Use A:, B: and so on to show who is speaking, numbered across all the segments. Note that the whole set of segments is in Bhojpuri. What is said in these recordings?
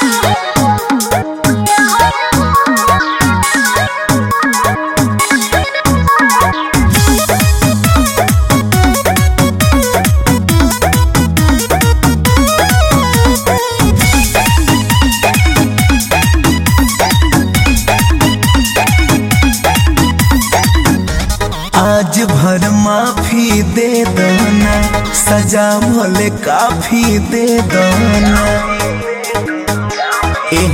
A: आज भर माफी दे दना सजा भले काफी दे दना ए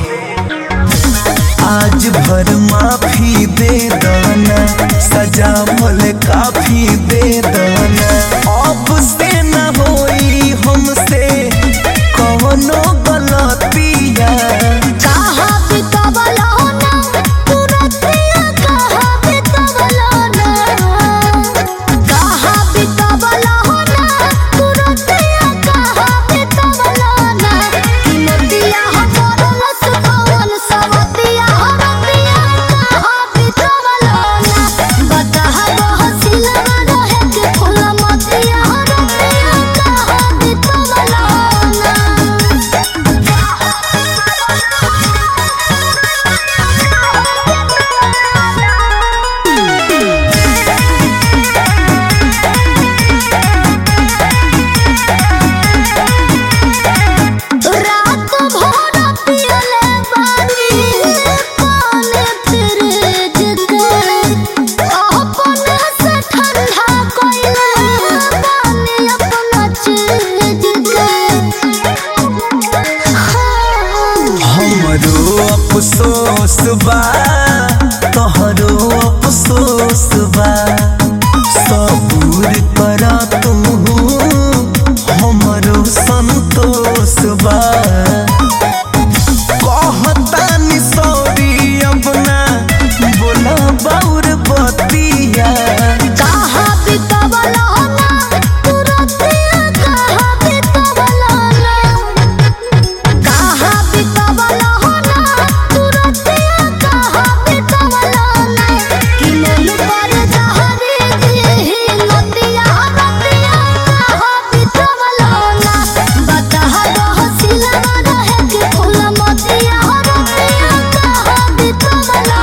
A: आज भर माफी दे दना सजा भले काफी दे दना अब से न होई हमसे कौनो गलतिया
B: कहाँ बितवलो ना तुरतिया कहाँ बितवलो ना कहाँ बितवलो ना तुरतिया कहाँ बितवलो ना कि नदिया हमर लसकवन सवतिया हरतिया कहाँ बितवलो ना बताहा बहसिलवा रहे के फूल मतिया हरतिया कहाँ बितवलो ना रात भर पियले बानी पानी फ्रिज के अपने से ठंडा कइले बानी अपना चीज के
A: हमरो अफसोस बा तोहरो अफसोस बा सबूर कर तू हमरो संतोष बा कहतानी सॉरी अब ना बोला बाउर बतिया
B: कहाँ बितवलो ना तुरतिया कहाँ बितवलो ना कहाँ बितवलो ना तुरतिया कहाँ बितवलो ना कि मन पर जहरी दिही नदिया नदिया कहाँ बितवलो ना बताहा बहसिलवा रहे के फूल मतिया हरतिया कहाँ बितवलो ना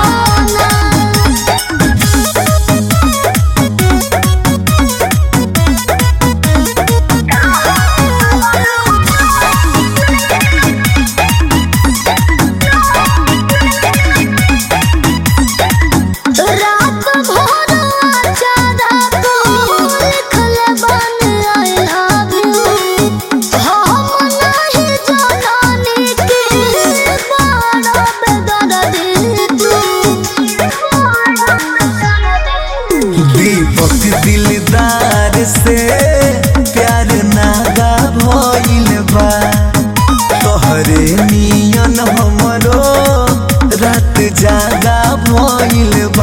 B: रात भर अचारा को लिखल बन आई लव यू हम नहीं जानी कि बड़ा बेदर्दी तू
A: दीपक दिलदार से प्यार नागा भइल बा तोहरे नियन हमरो रात जागा भइल